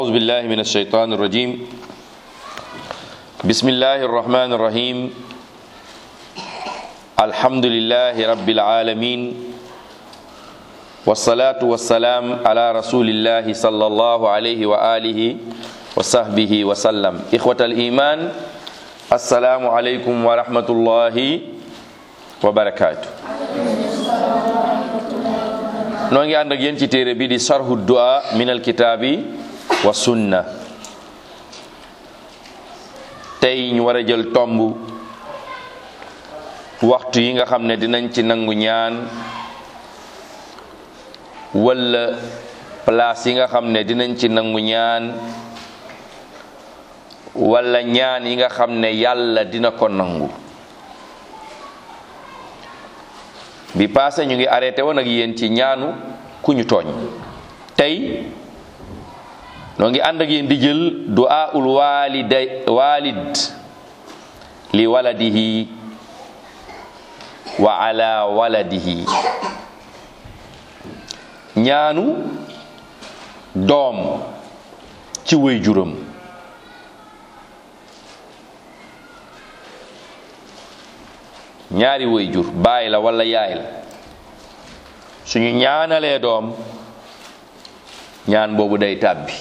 أعوذ بالله من الشيطان الرجيم بسم الله الرحمن الرحيم الحمد لله رب العالمين والصلاة والسلام على رسول الله صلى الله عليه وآله وصحبه وسلم إخوة الإيمان السلام عليكم ورحمة الله وبركاته noo ngi ànd ak yéen ci téere bi di sarhu du'a min alkitaabi wa sunna tey ñu war a jël tomb waxtu yi nga xam ne dinañ ci nangu ñaan wala place yi nga xam ne dinañ ci nangu ñaan wala ñaan yi nga xam ne yàlla dina ko nangu bi passé ñu ngi arrêté woon ak yéen ci ñaanu ku ñu tooñ tey noo ngi ànd ak yéen di jël du'aul walida walid li waladihi wa ala waladihi ñaanu doom ci wéy juram ñaari wéy jur baay la wala yaay la suñu ñaanalee doom ñaan boobu day tàbbi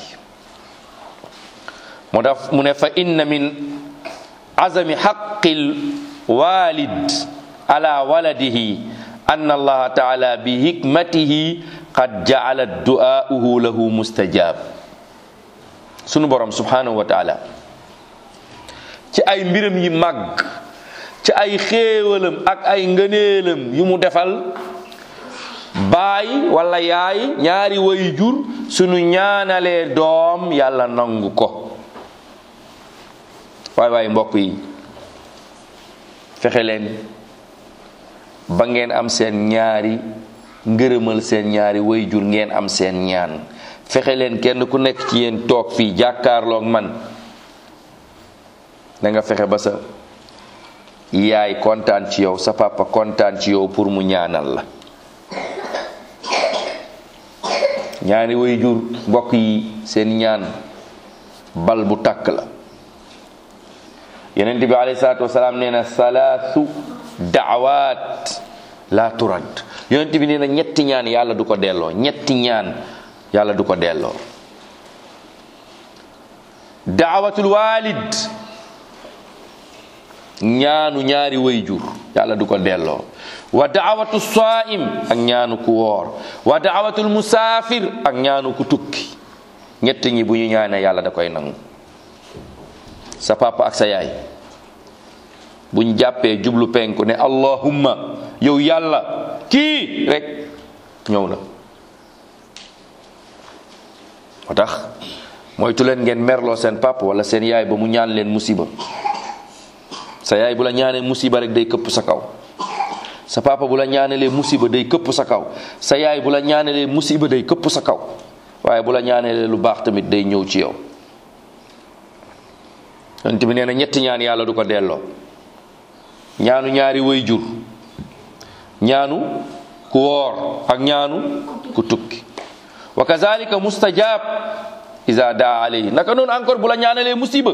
moo tax mu ne fa inna min azami xaqil walid ala waladihi anna allaha taala bi hikmatihi qad jaala du'aahu lahu mustajab sunu borom subhanahu wa taala ci ay mbiram yi màgg ci ay xéewalam ak ay ngëneelam yu mu defal baay wala yaay ñaari way jur sunu ñaanalee doom yàlla nangu ko waay waay mbokk yi fexe leen ba ngeen am seen ñaari ngërëmal seen ñaari way jur ngeen am seen ñaan fexe leen kenn ku nekk ci yéen toog fii jàkkaarloog man da nga fexe ba sa yaay kontaan ci yow sa papa kontaan ci yow pour mu ñaanal la ñaari way jur mbokk yi seen ñaan bal bu takk la yonent bi alayhi salaatu wasalaam nee na salaasu daawaat la turad yonent bi nee na ñetti ñaan yàlla du ko delloo ñetti ñaan yàlla du ko delloo daawatul walid ñaanu ñaari way jur yàlla du ko delloo wa daawatu saim ak ñaanu ku woor wa daawatul musaafir ak ñaanu ku tukki ñett ñi bu ñu ñaanee yàlla da koy nangu sa papa ak sa yaay buñ jàppee jublu penku ne allahumma yow yàlla kii rek ñëw na moo tax moytu leen ngeen merloo seen papa wala seen yaay ba mu ñaan leen musiba sa yaay bu la ñaanee musiba rek day këpp sa kaw sa papa bu la ñaanalee musiba day këpp sa kaw sa yaay bu la ñaanalee musiba day këpp sa kaw waaye bu la ñaanalee lu baax tamit day ñëw ci yow yonent bi nee na ñetti ñaan yàlla du ko delloo ñaanu ñaari way jur ñaanu ku woor ak ñaanu ku tukki wa kazalika mustajab iza daa alayhi naka noonu encore bu la ñaanalee musiba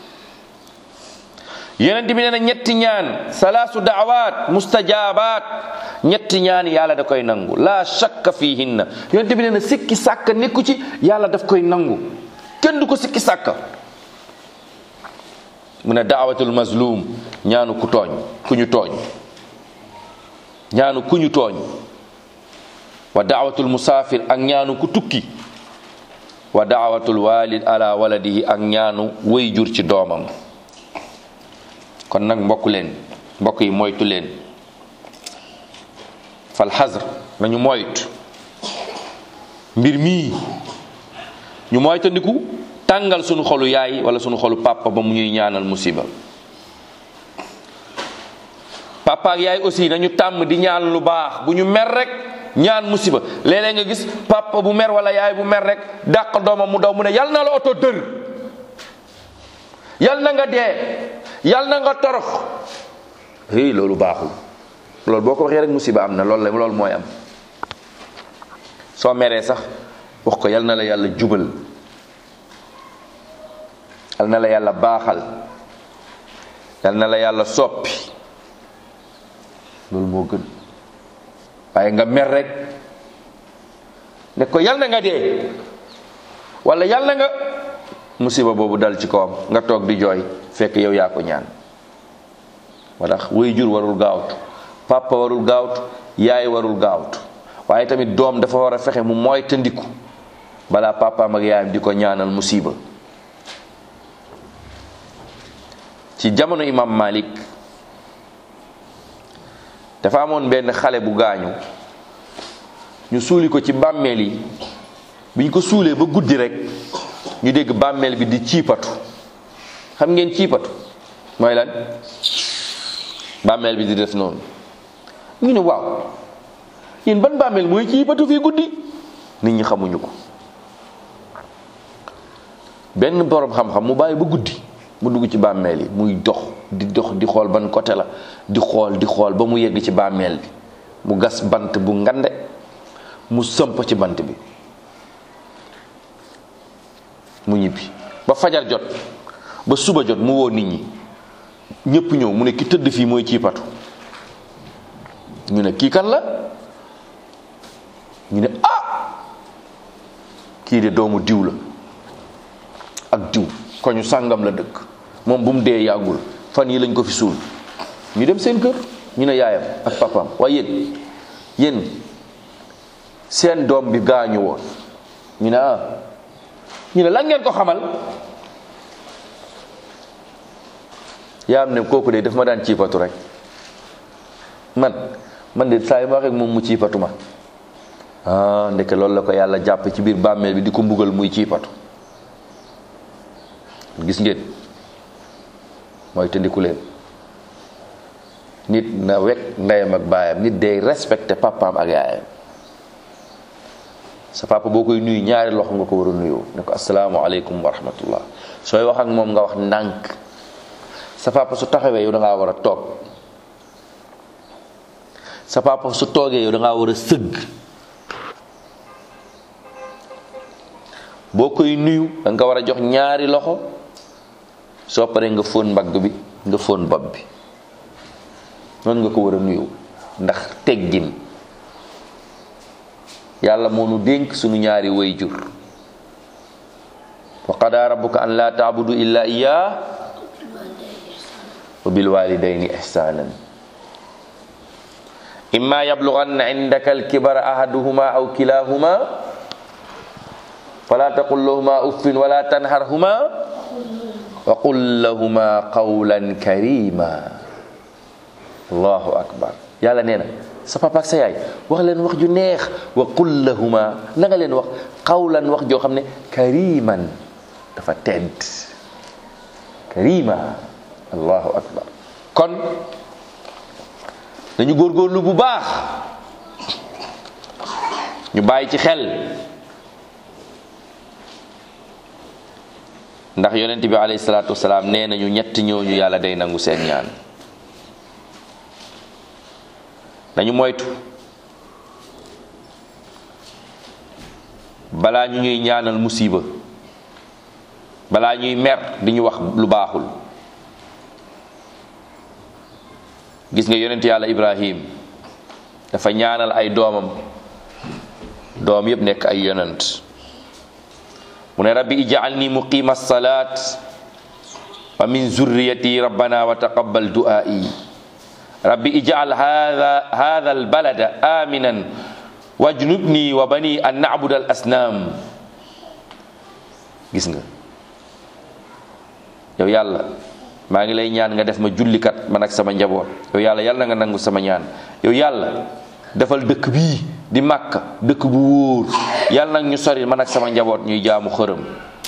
yonent bi nee na ñetti ñaan salaasu daawaat mustajabaat ñetti ñaan yàlla da koy nangu la shakka fihinna yonent bi nee na sikki sàkka nekku ci yàlla daf koy nangu kenn du ko sikki sàkka mu ne daawatul mazlum ñaanu ku tooñ ku ñu tooñ ñaanu ku ñu tooñ wa daawatul musaafir ak ñaanu ku tukki wa daawatul walid ala waladihi ak ñaanu way jur ci doomam kon nag mbokk leen mbokk yi moytu leen fal xasr nañu moytu mbir mii ñu moytandiku tàngal sunu xolu yaay wala sunu xolu papa ba mu ñuy ñaanal musiba papa ak yaay aussi nañu tàmm di ñaan lu baax bu ñu mer rek ñaan musiba léeg-léeg nga gis papa bu mer wala yaay bu mer rek dàq doomam mu daw mu ne yal na la oto dër yal na nga dee yal na nga torox hey loolu baaxul loolu boo ko waxee rek musiba am na loolu la loolu mooy am soo meree sax wax ko yal na la yàlla jubal yal na la yàlla baaxal yal na la yàlla soppi loolu moo gën waaye nga mer rek ne ko yal na nga dee wala yal na nga musiba boobu dal ci kawam nga toog di jooy fekk yow yaa ko ñaan moo tax way jur warul gaawtu papa warul gaawtu yaay warul gaawtu waaye tamit doom dafa war a fexe mu mooy tëndiku balaa papaam ak yaayam di ko ñaanal musiba ci jamono imam malik dafa amoon benn xale bu gaañu ñu suuli ko ci bàmmeel yi biñ ko suulee ba guddi rek ñu dégg bàmmeel bi di ciipatu xam ngeen ciipatu mooy lan bàmmeel bi di def noonu ñu ne waaw yéen ban bàmmeel mooy ciipatu fii guddi nit ñi xamuñu ko benn borom xam-xam mu bàyyi ba guddi mu dugg ci bàmmeel yi muy dox di dox di xool ban côté la di xool di xool ba mu yegg ci bàmmeel bi mu gas bant bu ngande mu sëmp ci bant bi mu ñibbi ba fajar jot ba suba jot mu woo nit ñi ñépp ñëw mu ne ki tëdd fii mooy ciipatu ñu ne kii kan la ñu ne ah kii de doomu diw la ak diw ko ñu sàngam la dëkk moom bu mu dee yàggul fan yi lañ ko fi suul ñu dem seen kër ñu ne yaayam ak papaam waaye yéen yéen seen doom bi gaañu woon ñu ne ah ñu ne lan ngeen ko xamal yaayam ne kooku de daf ma daan ciipatu rek man man de saa yu ma waxee moom mu ciipatu ma ah ndeke loolu la ko yàlla jàpp ci biir bàmmeel bi di ko mbugal muy ciipatu gis ngeen mooy tëndiku leen nit na wekk ndeyam ak baayam nit day respecté papaam ak yaayam sa papa boo koy nuyu ñaari loxo nga ko war a nuyoo ne ko asalaamaaleykum wa rahmatullah sooy wax ak moom nga wax ndànk sa papa su taxawee yow da ngaa war a toog sa papa su toogee yow da ngaa war a sëgg boo koy nuyu da nga war a jox ñaari loxo soo paree nga fóon mbagg bi nga fóon bopp bi noonu nga ko war a nuyu ndax teggin yàlla moo nu dénk sunu ñaari way jur wa qadaa rabbuka an laa taabudu illa iyaa wa bil walidayni ihsanan imma yablughanna indaka alkibara ahaduhuma aw kilahuma fala taqul lahuma uffin wala tanharhuma wa qul lahuma qawlan karima allahu akbar yàlla nee na sa papa ak sa yaay wax leen wax ju neex wa qul lahuma na nga leen wax qawlan wax joo xam ne kariman dafa tedd karima allahu akbar kon dañu góorgóorlu bu baax ñu bàyyi ci xel ndax yonent bi alayhi salaatu wasalaam nee nañu ñett ñooñu yàlla day nangu seen ñaan dañu moytu balaa ñu ñuy ñaanal musiba balaa ñuy mer di ñu wax lu baaxul gis nga yonent yàlla ibrahim dafa ñaanal ay doomam doom yépp nekk ay yonent mu ne rabbi ij'alni muqima salat wa min zurriyati rabbana wa taqabbal du'ai rabbi ij'al hadha hadha albalada aminan wajnubni wa bani an na'budu al asnam gis nga yow yàlla maa ngi lay ñaan nga def ma jullikat man ak sama njaboot yow yàlla yàlla nga nangu sama ñaan yow yàlla defal dëkk bii di màkka dëkk bu wóor yàlla nag ñu sori man ak sama njaboot ñuy jaamu xërëm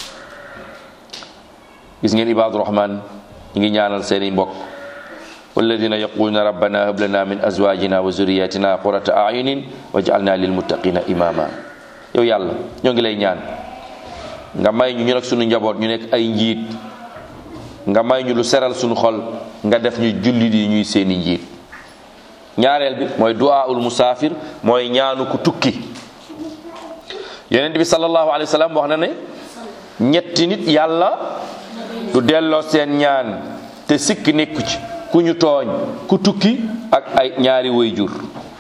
gis ngeen ibaadu rahman ñu ngi ñaanal seeni mbokk walladina yaquluna rabbana hab lana min azwajina wa zurriyatina qurata ayunin waj'alna lilmuttaqina imama yow yàlla ñoo ngi lay ñaan nga may ñu ñu nag sunu njaboot ñu nekk ay njiit nga may ñu lu seral sunu xol nga def ñu jullit yi ñuy seeni njiit ñaareel bi mooy du'aul musaafir mooy ñaanu ku tukki yonent bi sallallahu alayhi wa sallam wax na ne ñetti nit yàlla du delloo seen ñaan te sikk nekku ci ku ñu tooñ ku tukki ak ay ñaari waajur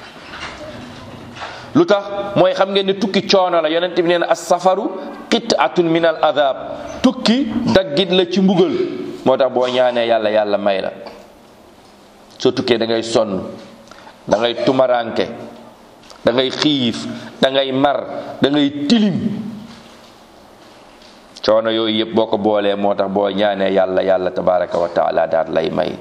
lu tax mooy xam ngeen ne tukki coono la yonent bi nee na as safaru qit'atun min al adab tukki daggit la ci mbugal moo tax boo ñaanee yàlla yàlla may la soo tukkee da ngay sonn da ngay tumaranke da ngay xiif da ngay mar da ngay tilim coono yooyu yëpp boo ko boolee moo tax boo ñaanee yàlla yàlla tabaraka wa taala daal lay may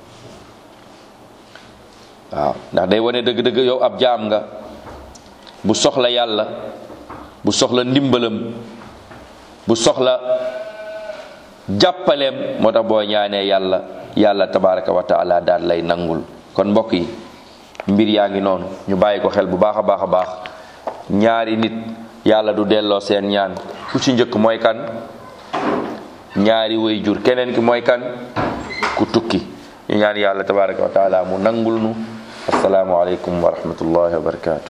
waaw ndax day wane dëgg-dëgg yow ab jaam nga bu soxla yàlla bu soxla ndimbalam bu soxla jàppaleem moo tax boo ñaanee yàlla yàlla tabaraka wa taala daal lay nangul kon mbokk yi mbir yaa ngi noonu ñu bàyyi ko xel bu baax a baax a baax ñaari nit yàlla du delloo seen ñaan ku ci njëkk mooy kan ñaari way jur keneen ki mooy kan ku tukki ñu ñaan yàlla tabaraka wa taala mu nangul nu assalaamu aleykum wa rahmatullahi wa barakatuh